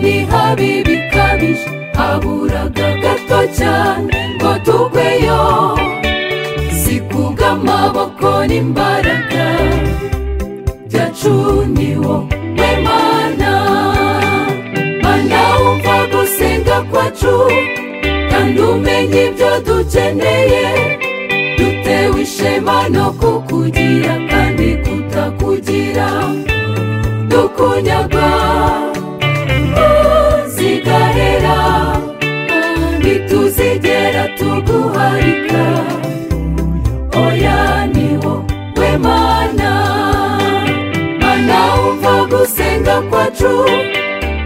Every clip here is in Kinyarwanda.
itabi bikabije haburaga gato cyane ngo tugweyo si kubw'amaboko n'imbaraga byacuniwo we mana mana wumva gusenga kwacu kandi umenye ibyo dukeneye dutewe ishema no kukugira kandi kutakugira dukunyaga zigarera ntituzigera tuguharika oya niwo we mana mana wumva gusenga kwacu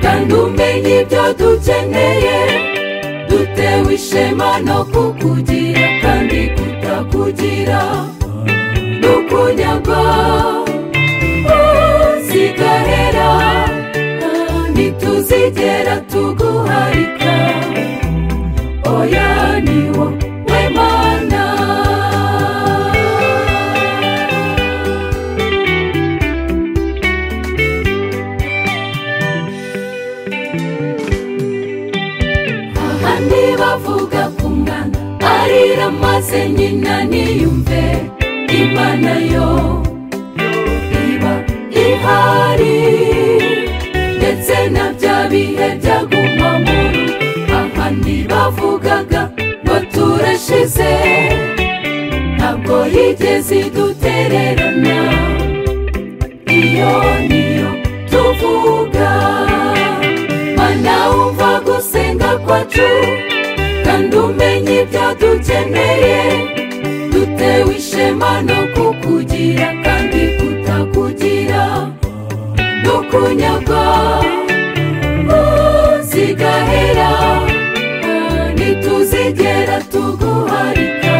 kandi umenye ibyo dukeneye dutewe ishema no kukugira kandi kutakugira dukunyaga zigarera ntituzigera tuguharika oya niwo we mana ahandi bavuga ku mwana arira maze nyina niyumve imana yo iba ihari ndetse na bya bihe byaguma mu ahandi bavugaga ngo turashize ntabwo yigeze idutererana iyo niyo tuvuga mana wumva gusenga kwacu kandi umenye ibyo dukeneye dutewe ishema no kukugira kandi kutakugira dukunyaga zigahera ntituzigera tuguharika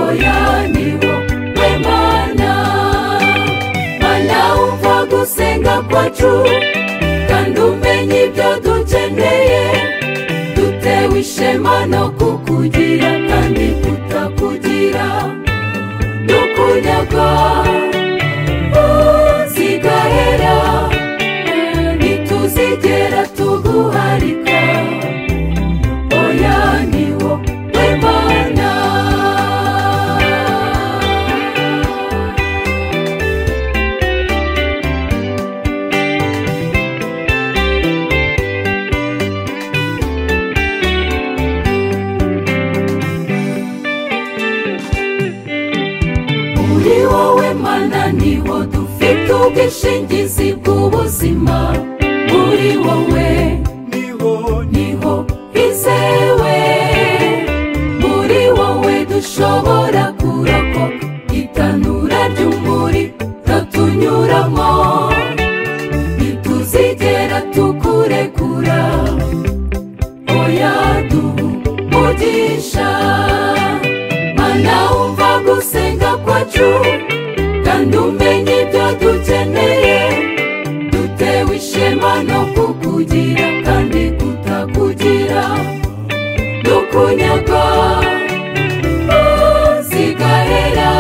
oya niwo we mana mana wumva gusenga kwacu kandi umenye ibyo dukeneye dutewe ishema no kukugira kandi kutakugira dukunyaga zigarera ntituzigera tuguharika oya niwo we mana muri wowe mana niho dufite ubwishingizi bw'ubuzima muri wowe niho hizewe muri wowe dushobora kurakoka itanura ry'umuriro tunyuramo ntituzigera tukurekura oya duhumugisha mana wumva gusenga kwacu kandi umenye ibyo dukeneye dutewe ishema no kukugira kandi kutakugira dukunyaga zigarera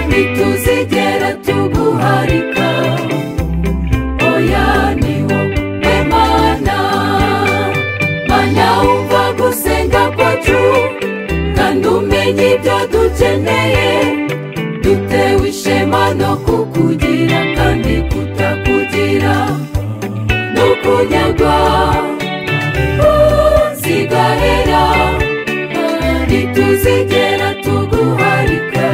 ntituzigera tuguharika oya niwo we mana mana wumva gusenga kwacu kandi umenye ibyo dukeneye dutewe ishema no kukugira kandi kutakugira dukunyaga zigarera ntituzigera tuguharika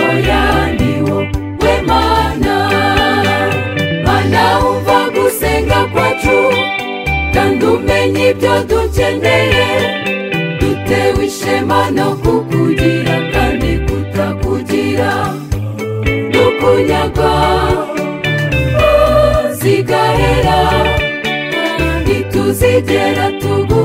oya niwo we mana mana wumva gusenga kwacu kandi umenye ibyo dukeneye dutewe ishema no kukugira kandi kutakugira dukunyaga zigarera ntituzigera tugu